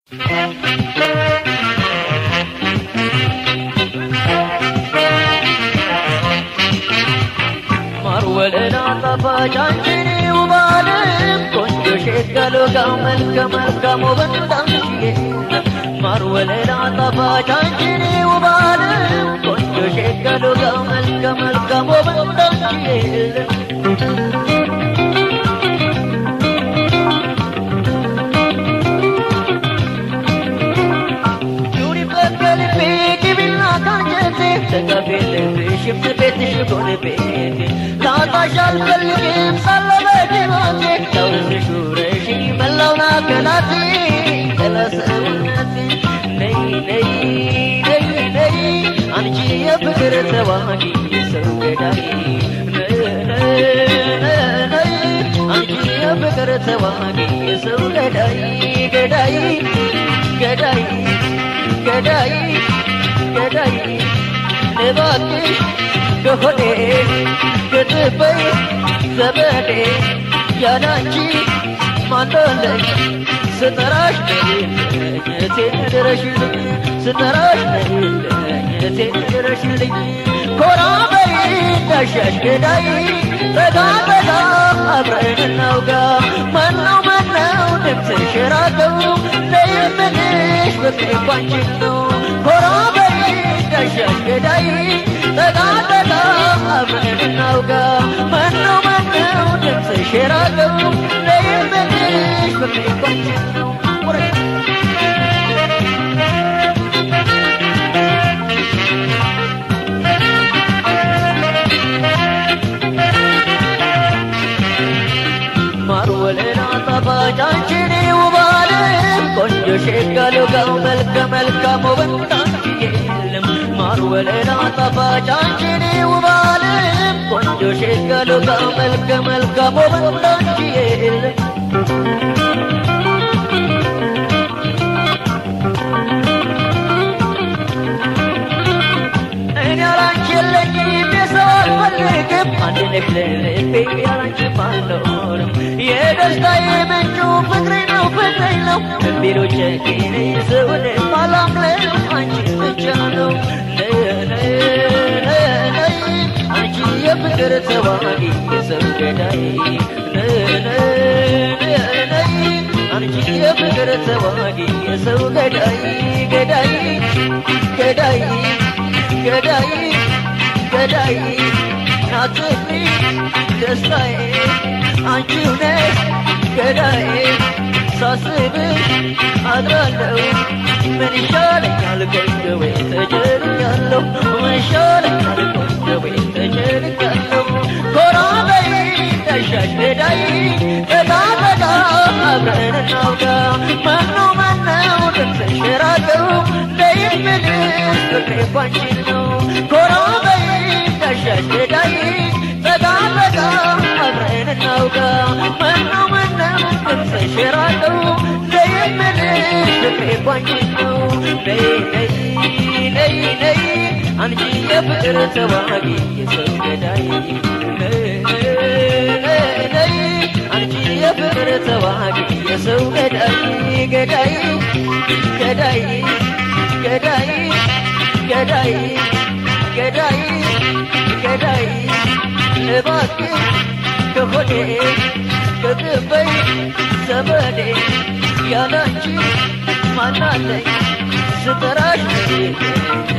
ማር ወለላ ጣፋጭ አንቺን ውብ ዓለም ቆንጆ ሸጋሎ ጋር መልከ መልካም ውበት አንቺዬ ማር ወለላ ጣፋጭ አንቺን ውብ ዓለም ቆንጆ ሸጋሎ ጋር መልከ መልካም ውበት አንቺዬ ኑሪ በቀልቤ ግቢና ካንጀቴ ተቀቤልብሽ ቤትሽ ጎን ቤቴ ላጣሽ አልፈልግም ሳለ በድኖቴ ለውስሽ ውረሽ መላውን አካላቴ ለሰውነቴ ነይ ነይ ነይ ነይ አንቺ የፍቅር ተዋጊ ሰው ገዳይ ነይ አንቺ የፍቅር ተዋጊ ሰው ገዳይ ገዳይ ገዳይ ገዳይ ገዳይ እባክሽ ከሆዴ ከጥበይ ዘመዴ ያላንቺ ማንዶለኝ ስጠራሽ ነኝነቴ ድረሽልኝ ስጠራሽ ነኝነቴ ድረሽልኝ ኮራ በይ እንዳሻሽ ገዳይ ጠጋ ጠጋ አብረን እናውጋ ማነው ማነው ድምፅሽ የራቀው ለየምልሽ ፍቅሬ ባንቺን ነው ኮራ በይ እንዳሻሽ ገዳይ ጠጋ ጠጋ አብረን እናውጋ ማነው ማነው ድምፅሽ የራቀው ለየምልሽ ፍቅሬ ባንቺን ነው ወረድ ማር ወለላ ጣፋጭ አንቺን ውብ ዓለም ቆንጆ ሸጋ ሎጋው መልከ መልካም ውበት አንቺ የለም ማር ወለላ ጣፋጭ አንቺን ውብ ዓለም ቆንጆ ሸጋ ሎጋው መልከ መልካም ውበት አንቺ የለም እኔ ያላንቺ የለኝም የሰው አልፈልግም አንድ ነሽ ለልቤ ያላንቺ አልኖርም የደስታዬ ምንጩ ፍቅሬ ነው ፍቅሬ ነው ቢሎ ጨኪኔ ሰውን ማላምለው አንቺ ብቻ ነው ነይ ነይ ነይ አንቺ የፍቅር ተዋጊ የሰው ገዳይ ነይ ነይ ነይ አንቺ የፍቅር ተዋጊ የሰው ገዳይ ገዳይ ገዳይ ገዳይ ገዳይ ናትኒ ደስታዬ አንቺው ነሽ ገዳዬ ሳስብሽ አድራለሁ ምን ይሻለኛል ቆንጆ ወይ ተጨንቄያለሁ ምን ይሻለኛል ቆንጆ ወይ ተጨንቄያለሁ ኮራ በይ እንዳሻሽ ገዳይ ጠጋ ጠጋ አብረን እናውጋ ማነው ማነው ድምፅሽ የራቀው ለይምልሽ ፍቅሬ ባንቺን ነው ኮራ በይ እንዳሻሽ ገዳይ ጠጋ ጠጋ አብረን እናውጋ ማነው ማነው ድምፅሽ የራቀው ለይምልሽ ፍቅሬ ባንቺን ነው ነይ ነይ ነይ ነይ አንቺ የፍቅር ተዋጊ የሰው ገዳይ ነይ ነይ ነይ አንቺ የፍቅር ተዋጊ የሰው ገዳይ ገዳይ ገዳይ ገዳይ ገዳይ ገዳይ ገዳይ እባክህ ከሆዴ ከቅበይ ዘመዴ ያላንቺ ማናለኝ ስጠራሽ